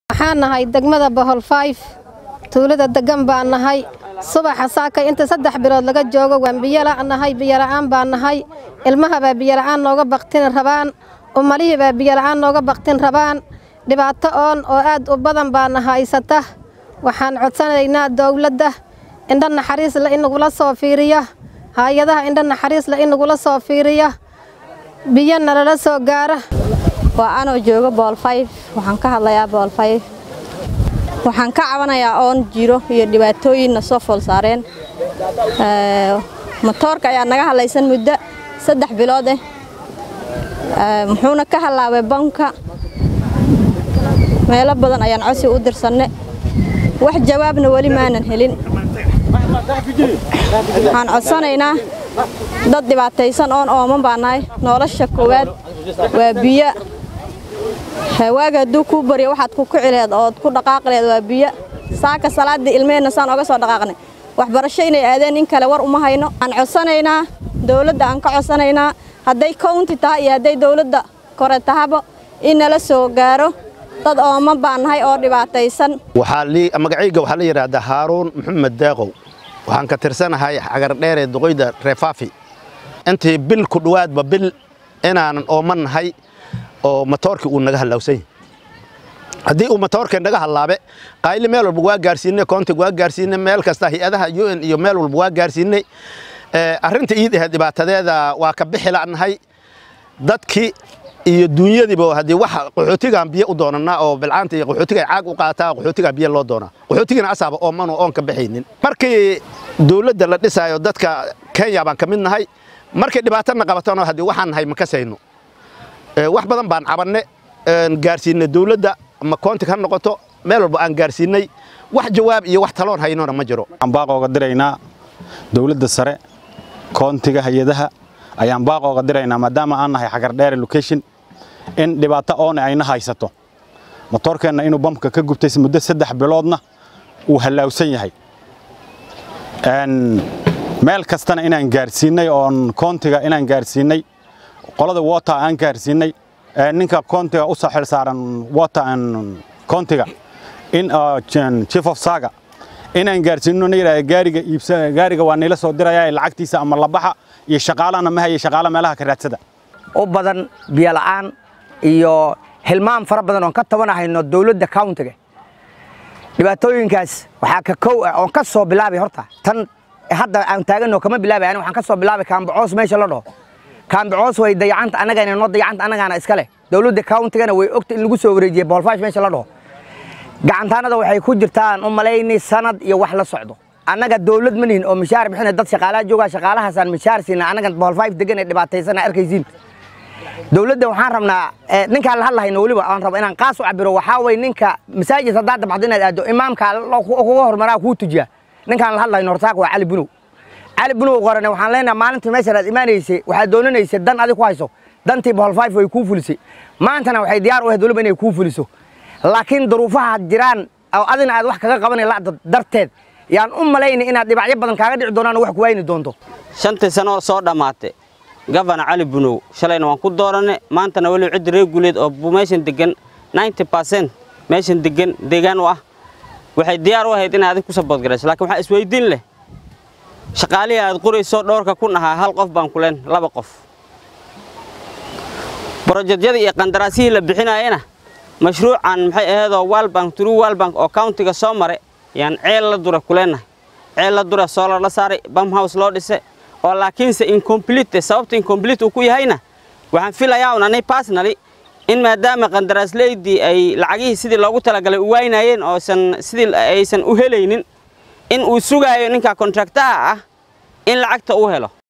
waxaan nahay degmada bohol fayf tuulada degan baan nahay subaxa saakay inta saddex bilood laga joogo waan biyolaa nahay biyola'aan baan nahay ilmahabaa biyola'aan nooga baktin rabaan umalihiibaa biyola'aan nooga baktin rabaan dhibaato oon oo aad u badan baana haysata waxaan codsanaynaa dowladda indho naxariisle inagula soo fiiriya hay-adaha indho naxariisle inagula soo fiiriya biyo nalala soo gaara waa anoo jooga boolfayf waxaan ka hadlayaa boolfayf waxaan ka cabanayaa oon jiro iyo dhibaatooyinna soo fool saareen motoorka ayaa naga hadlaysan muddo saddex bilood eh muxuuna ka hallaabay banka meelo badan ayaan codsi u dirsanne wax jawaabna weli maanan helin waxaan codsanaynaa dad dhibaataysan oon ooman baa nahay nolosha koowaad waa biyo waaga hadduu kuu baryo waxaad ku kici lehed ood ku dhaqaaqi lehed waa biyo saaka salaaddii ilmeheenna saan oga soo dhaqaaqnay waxbarasho inay aadeen in kale war uma hayno aan codsanaynaa dowladda aan ka codsanaynaa hadday county tahay iyo hadday dowladda kore tahaba in nala soo gaaro dad ooman baan nahay oo dhibaataysan magacayga waxaa la yidhaahdaa haaruun maxamed deeqow waxaan ka tirsanahay xagardheeree duqoyda reefaafi intii bil ku dhowaadba bil inaanan ooman nahay oo matoorkii uu naga hallawsany haddii uu matoorkii naga hallaabe qayli meel walba waa gaarsiinay koontig waa gaarsiinay meel kasta hay-adaha u n iyo meel walba waa gaarsiinay arrinta iid ahayd dhibaatadeeda waa ka bixi la'nahay dadkii iyo duunyadiiba haddii wax qaxootigaan biyo u doonanaa oo bilcaanta iyo qaxootiga caag u qaataa qaxootigaa biyo loo doonaa qaxootigana asaaba ooman oon ka bixaynin markii dowladda la dhisaayo dadka kenya baan ka mid nahay markay dhibaatana qabatano haddii waxaan nahay ma kasayno wax badan baan cabanne gaarsiinay dowladda ama koontig ha noqoto meel walba aan gaarsiinay wax jawaab iyo wax taloon haynona ma jiro waxaan baaqooga diraynaa dowladda sare koontiga hay-adaha ayaan baaqooga diraynaa maadaama aan nahay xagardheere location in dhibaato oone ayna haysato motoorkeenna inuu bamka ka gubtay muddo saddex biloodna uu hallaawsan yahay meel kastana inaan gaarsiinay oon koontiga inaan gaarsiinay qolada wota aan gaarsiinay ninka koontiga u soo xilsaaran wota koontiga in chief of saga inaan gaarsiino yidhahda gaariga iibsa gaariga waa nila soo diraya lacagtiisa ama labaxa iyo shaqaalana ma haya shaqaala meelaha ka raadsada u badan biyo la'aan iyo hilmaan fara badan oon ka tabanahayno dowladda countiga dhibaatooyinkaas waxaa ka kow ah oon ka soo bilaabay horta tan hadda aan taaganno kama bilaabay ani waxaan ka soo bilaabay kaambacoos meesha la dhaho kaambacoos way dayacanta annagana noo dayacanta annagaana iska leh dowladda countigana way ogta in lagu soo wareejiyey boolfaash meesha la dhaho gacantaanada waxay ku jirtaan u malaynay sanad iyo wax la socdo annaga dowlad ma nihin oo mishaar bixina dad shaqaalaha joogaa shaqaalahaasaan mishaar siina annagan boolfayf degan ee dhibaataysana arkaysiin dowladda waxaan rabnaa ninkaan la hadlahayno weliba aan rabo inaan qaas u cabiro waxaa way ninka masaajid haddaad dabxdo inaad aaddo imaamka kuga hormaraa kuu tujiya ninkaan la hadlahayno hortaak waa cali bunow cali bunow qorane waxaan leenahay maalintii meeshan aad imaanaysay waxaad doonanaysay dan adig ku hayso dantii boolfayf way kuu fulisay maantana waxay diyaar u ahayd weliba inay kuu fuliso laakiin duruufaha jiraan oo adina aad wax kaga qabanay lacda darteed yaan u malaynay inaad dhibacyo badan kaaga dhici doonaan wax ku wayni doonto shantii sano soo dhammaatay gafana cali bunow shalayna waan ku dooranay maantana weliba ciddi reer guuleed oo meeshan degan ninety percent meeshan degan deegaan u ah waxay diyaar u ahayd inaad adig ku saboodgarayso laakiin waxaa isweydiin leh shaqaalihii aad qorayso dhowrka kun ahaa hal qof baan ku leen laba qof brojedyadii iyo qandaraasyihii la bixinaayena mashruucan maxay ahaydoo walbank true walbank oo countiga soo maray yaan ceel la dura ku leenahay ceel la dura soolar la saaray bam house loo dhisay oo laakiinse incomplete sababta incomplete uu ku yahayna waxaan filayaa un anay personally in maadaama qandaraaslaydii ay lacagihii sidii loogu talagalay u waynayeen oosan sidii aysan u helaynin in uu sugaayo ninka kontraktaha ah in lacagta uu helo